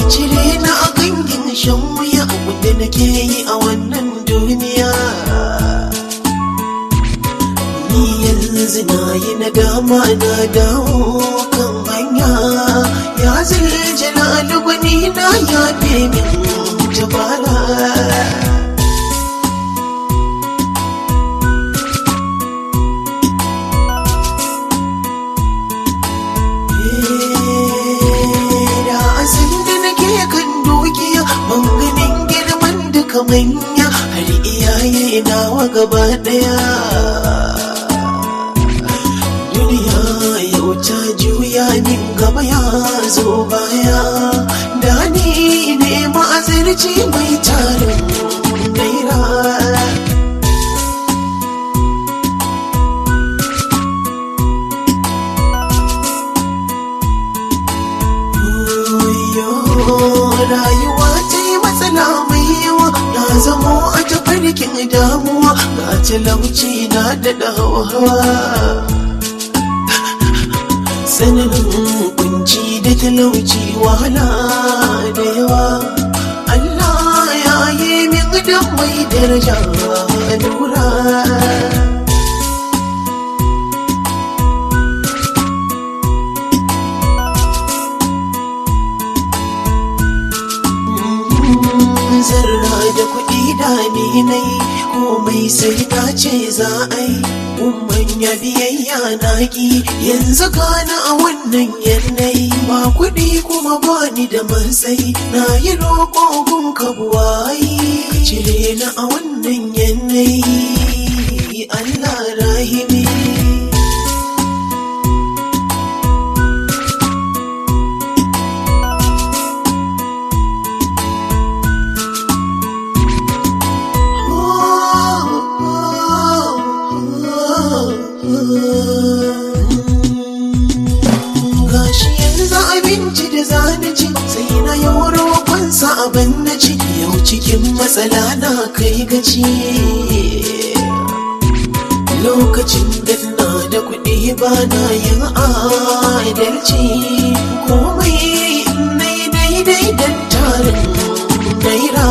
cire na a gangin shan wuya abinda nake yi a wannan duniya ni yanzu na yi nadama na dawo kan hanya ya zai jalalu gwani na ya min tabara da asin da nake kan dukiya ban ganin girman duka manya har iyaye nawa gaba daya duniya yau ta juya min gaba ya zo baya da ni ne ma'azirci mai tarin naira rayuwa ta yi matsala mai yawa na zamo a tafarkin damuwa ga talauci na da hawa tsananin kunci da talauci wahala da yawa Allah ya yi min da mai daraja lura zarra da kuɗi da ni nai komai sai na ce za a yi umman ya biyayya na ki yanzu gana a wannan yanayi ba kuɗi kuma ba ni da matsayi na yi roƙo gun kabuwayi cire na a wannan yanayi Allah rahimi gashi yanzu abinci da zani ci sai na yi roƙonsa abin na ci yau cikin matsala na kai gaci lokacin da na da kuɗi ba na yin adalci komai na yi daidai don tarin naira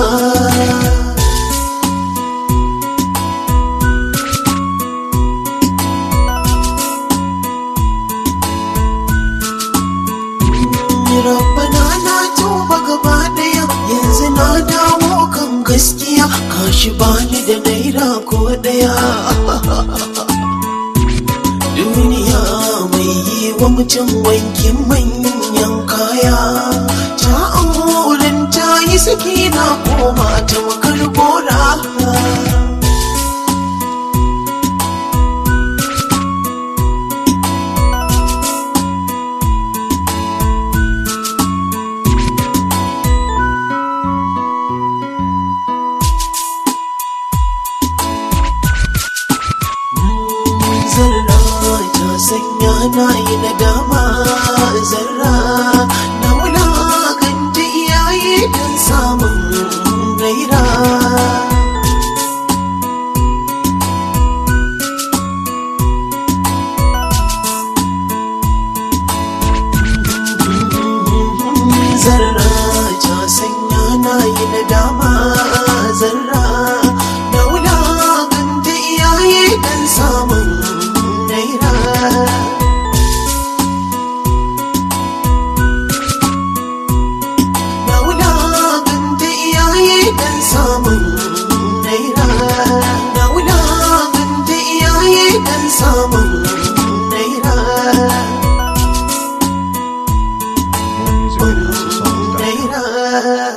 Rabbana na tuba gaba daya yanzu na dawo kan gaskiya kashi bani da naira ko daya duniya mai yi wa mutum wankin manyan kaya ta auren ta yi saki na koma ta makar gora zarra ta sanya na yi nadama zarra na wulakanta iyaye don samun gaira zarra ta sanya na yi nadama zarra na wulakanta iyaye don samun naira na wulakanta iyaye don samun naira na wulakanta iyaye don samun naira More music at HouseOfSongs.com. naira